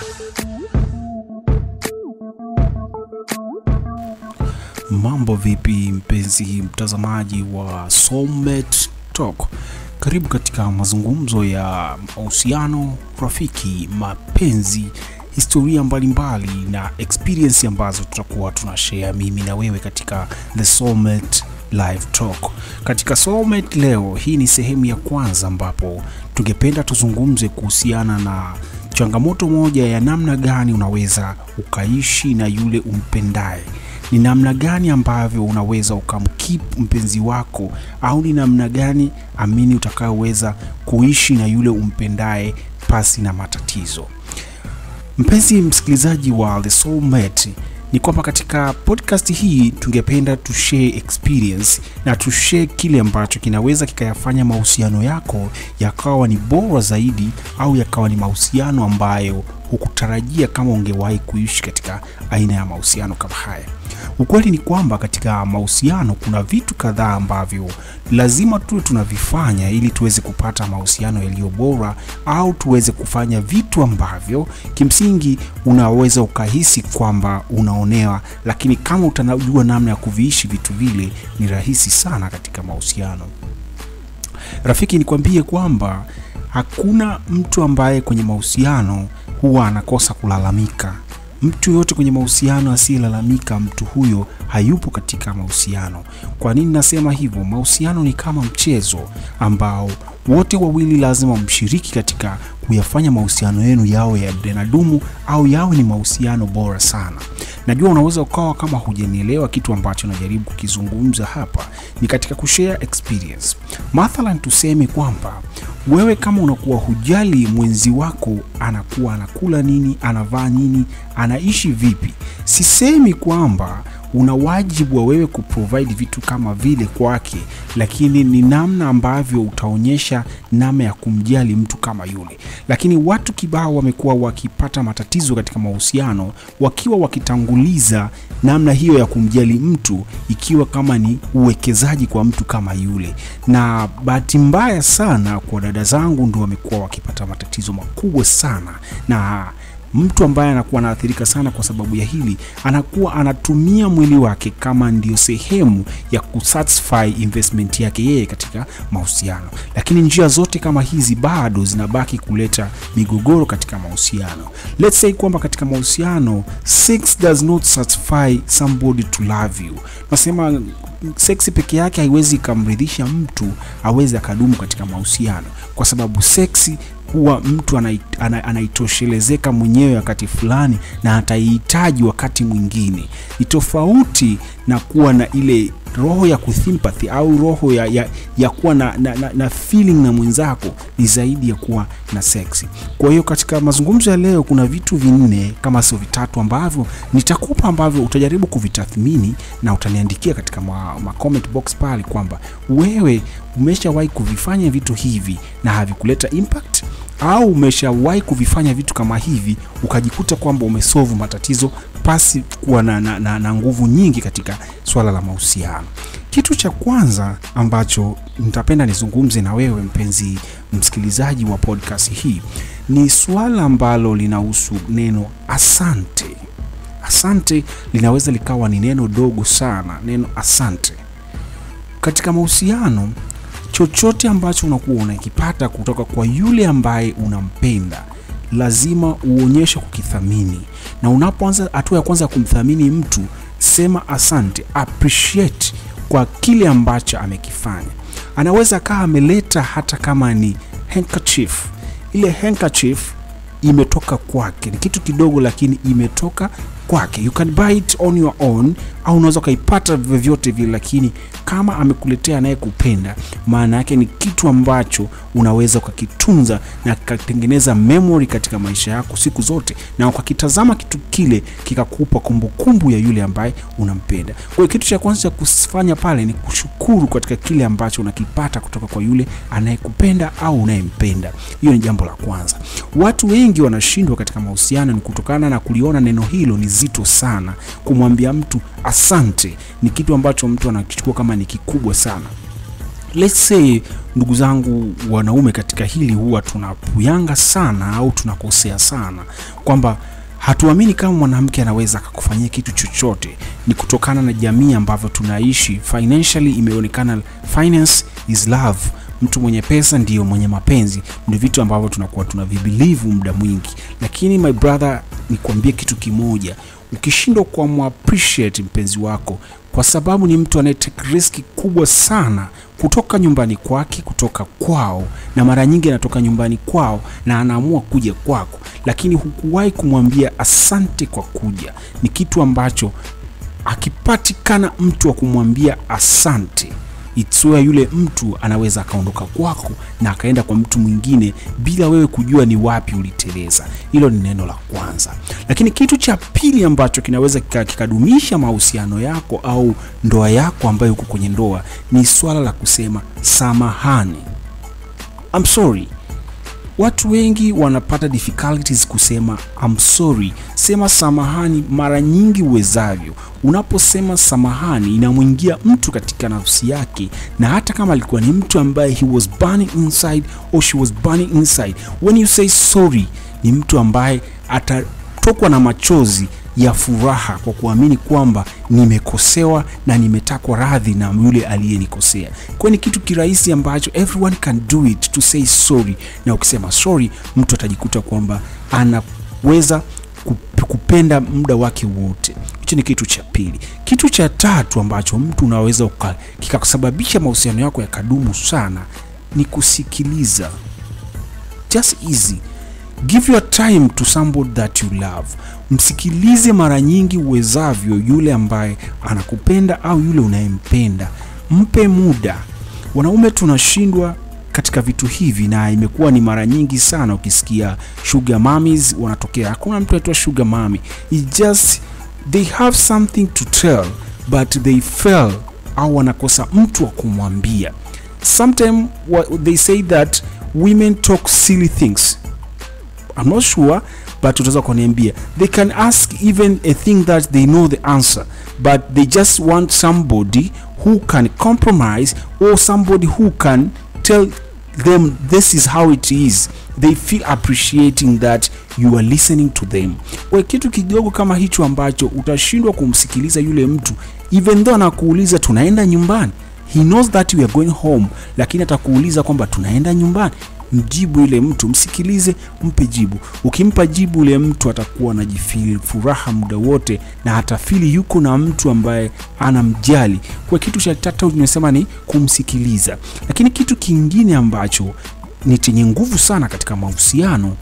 Mambo vipi mpenzi mtazamaji wa Soulmate Talk? Karibu katika mazungumzo ya mahusiano, rafiki, mapenzi, historia mbalimbali mbali, na experience ambazo tutakuwa tunashare mimi na wewe katika The Soulmate Live Talk. Katika Soulmate leo, hii ni sehemu ya kwanza ambapo tungependa tuzungumze kuhusiana na changamoto moja ya namna gani unaweza ukaishi na yule umpendaye ni namna gani ambavyo unaweza ukamkeep mpenzi wako au ni namna gani amini utakayoweza kuishi na yule umpendaye pasi na matatizo mpenzi msikilizaji wa the soulmate ni kwamba katika podcast hii tungependa tushare experience na tushare kile ambacho kinaweza kikayafanya mahusiano yako yakawa ni bora zaidi au yakawa ni mahusiano ambayo hukutarajia kama ungewahi kuishi katika aina ya mahusiano kama haya ukweli ni kwamba katika mahusiano kuna vitu kadhaa ambavyo lazima tuwe tunavifanya ili tuweze kupata mahusiano yaliyo bora au tuweze kufanya vitu ambavyo kimsingi unaweza ukahisi kwamba unaonewa lakini kama utanajua namna ya kuviishi vitu vile ni rahisi sana katika mahusiano rafiki nikwambie kwamba hakuna mtu ambaye kwenye mahusiano huwa anakosa kulalamika mtu yoyote kwenye mahusiano asiyelalamika mtu huyo hayupo katika mahusiano kwa nini nasema hivyo mahusiano ni kama mchezo ambao wote wawili lazima mshiriki katika kuyafanya mahusiano yenu yawe yanadumu au yawe ni mahusiano bora sana najua unaweza ukawa kama hujanielewa kitu ambacho najaribu kukizungumza hapa ni katika kushare experience mathalan tuseme kwamba wewe kama unakuwa hujali mwenzi wako anakuwa anakula nini anavaa nini anaishi vipi sisemi kwamba una wajibu wa wewe kuprovide vitu kama vile kwake lakini ni namna ambavyo utaonyesha namna ya kumjali mtu kama yule lakini watu kibao wamekuwa wakipata matatizo katika mahusiano wakiwa wakitanguliza namna hiyo ya kumjali mtu ikiwa kama ni uwekezaji kwa mtu kama yule na bahati mbaya sana kwa dada zangu ndo wamekuwa wakipata matatizo makubwa sana na mtu ambaye anakuwa anaathirika sana kwa sababu ya hili anakuwa anatumia mwili wake kama ndio sehemu ya kusatisfy investment yake yeye katika mahusiano lakini njia zote kama hizi bado zinabaki kuleta migogoro katika mahusiano let's say kwamba katika mahusiano sex does not satisfy somebody to love you nasema seksi peke yake haiwezi ikamridhisha mtu aweze akadumu katika mahusiano kwa sababu seksi huwa mtu anaitoshelezeka mwenyewe wakati fulani na ataihitaji wakati mwingine ni tofauti na kuwa na ile roho ya kusympathy au roho ya, ya, ya kuwa na, na, na, na feeling na mwenzako ni zaidi ya kuwa na seksi kwa hiyo katika mazungumzo ya leo kuna vitu vinne kama sio vitatu ambavyo nitakupa ambavyo utajaribu kuvitathmini na utaniandikia katika ma, ma comment box pale kwamba wewe umeshawahi kuvifanya vitu hivi na havikuleta impact au umeshawahi kuvifanya vitu kama hivi ukajikuta kwamba umesolve matatizo pasi kuwa na, na, na, na nguvu nyingi katika swala la mahusiano kitu cha kwanza ambacho nitapenda nizungumze na wewe mpenzi msikilizaji wa podcast hii ni swala ambalo linahusu neno asante asante linaweza likawa ni neno dogo sana neno asante katika mahusiano chochote ambacho unakuwa unakipata kutoka kwa yule ambaye unampenda lazima uonyeshe kukithamini na unapoanza hatua ya kwanza ya kumthamini mtu sema asante appreciate kwa kile ambacho amekifanya anaweza kaa ameleta hata kama ni handkerchief ile handkerchief imetoka kwake ni kitu kidogo lakini imetoka kwake you can buy it on your own au unaweza ukaipata vyovyote vile lakini kama amekuletea anayekupenda maana yake ni kitu ambacho unaweza ukakitunza na kikatengeneza memory katika maisha yako siku zote na ukakitazama kitu kile kikakupa kumbukumbu ya yule ambaye unampenda kwa hiyo kitu cha kwanza cha kufanya pale ni kushukuru katika kile ambacho unakipata kutoka kwa yule anayekupenda au unayempenda hiyo ni jambo la kwanza watu wengi wanashindwa katika mahusiano ni kutokana na kuliona neno hilo ni zito sana kumwambia mtu asante ni kitu ambacho mtu anakichukua kama ni kikubwa sana let's say ndugu zangu wanaume katika hili huwa tunapuyanga sana au tunakosea sana kwamba hatuamini kama mwanamke anaweza akakufanyia kitu chochote ni kutokana na jamii ambavyo tunaishi financially imeonekana finance is love mtu mwenye pesa ndiyo mwenye mapenzi ndio vitu ambavyo tunakuwa tunavibilivu muda mwingi lakini my brother nikwambie kitu kimoja ukishindwa kuamappreciate mpenzi wako kwa sababu ni mtu anayetake riski kubwa sana kutoka nyumbani kwake kutoka kwao na mara nyingi anatoka nyumbani kwao na anaamua kuja kwako lakini hukuwahi kumwambia asante kwa kuja ni kitu ambacho akipatikana mtu wa kumwambia asante it's where yule mtu anaweza akaondoka kwako na akaenda kwa mtu mwingine bila wewe kujua ni wapi uliteleza hilo ni neno la kwanza lakini kitu cha pili ambacho kinaweza kika- kikadumisha mahusiano yako au ndoa yako ambayo uko kwenye ndoa ni swala la kusema samahani I'm sorry watu wengi wanapata difficulties kusema I'm sorry. Sema samahani mara nyingi uwezavyo. Unaposema samahani, inamwingia mtu katika nafsi yake, na hata kama alikuwa ni mtu ambaye he was burning inside or she was burning inside, when you say sorry, ni mtu ambaye atatokwa na machozi ya furaha kwa kuamini kwamba nimekosewa na nimetakwa radhi na yule aliyenikosea. Kwa ni kitu kirahisi ambacho everyone can do it to say sorry, na ukisema sorry, mtu atajikuta kwamba anaweza kup- kupenda muda wake wote. Hicho ni kitu cha pili. Kitu cha tatu ambacho mtu unaweza uka- kikakusababisha mahusiano yako yakadumu sana ni kusikiliza. Just easy give your time to somebody that you love msikilize mara nyingi uwezavyo yule ambaye anakupenda au yule unayempenda mpe muda wanaume tunashindwa katika vitu hivi na imekuwa ni mara nyingi sana ukisikia sugar mummies wanatokea hakuna mtu aitwa sugar mami It just they have something to tell but they fail au wanakosa mtu wa kumwambia sometimes what they say that women talk silly things I'm not sure but utaweza kuniambia they can ask even a thing that they know the answer but they just want somebody who can compromise or somebody who can tell them this is how it is they feel appreciating that you are listening to them kwa kitu kidogo kama hicho ambacho utashindwa kumsikiliza yule mtu even though anakuuliza tunaenda nyumbani he knows that we are going home lakini atakuuliza kwamba tunaenda nyumbani mjibu yule mtu msikilize mpe jibu ukimpa jibu yule mtu atakuwa anajifili furaha muda wote na hatafili yuko na mtu ambaye anamjali kwa kitu cha tatu nimesema ni kumsikiliza lakini kitu kingine ambacho ni chenye nguvu sana katika mahusiano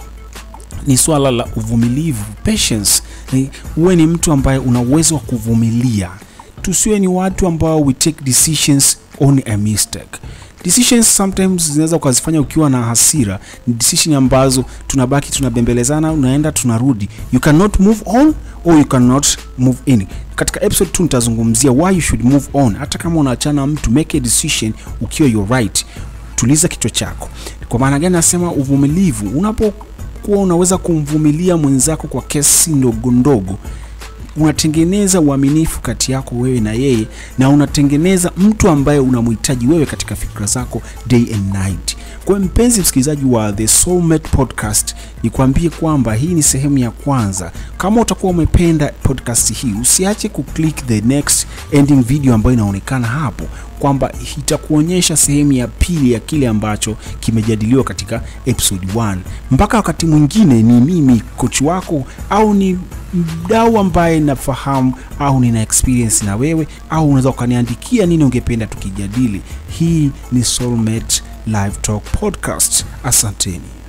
ni swala la uvumilivu patience Ni- uwe ni mtu ambaye una uwezo wa kuvumilia tusiwe ni watu ambao we take decisions on a mistake decisions sometimes zinaweza ukazifanya ukiwa na hasira ni decision ambazo tunabaki tunabembelezana unaenda tunarudi you cannot move on or you cannot move in katika episode 2 nitazungumzia why you should move on hata kama unaachana na mtu make a decision ukiwa you're right tuliza kichwa chako kwa maana gani nasema uvumilivu unapokuwa unaweza kumvumilia mwenzako kwa kesi ndogo ndogo unatengeneza uaminifu kati yako wewe na yeye na unatengeneza mtu ambaye unamhitaji wewe katika fikra zako day and night kwa hiyo mpenzi msikilizaji wa the soulmate podcast nikwambie kwamba hii ni sehemu ya kwanza kama utakuwa umependa podcast hii usiache kuclick the next ending video ambayo inaonekana hapo kwamba itakuonyesha sehemu ya pili ya kile ambacho kimejadiliwa katika episode 1 mpaka wakati mwingine ni mimi kochi wako au ni mdau ambaye nafahamu au nina experience na wewe au unaweza ukaniandikia nini ungependa tukijadili hii ni soulmate live talk podcast asanteni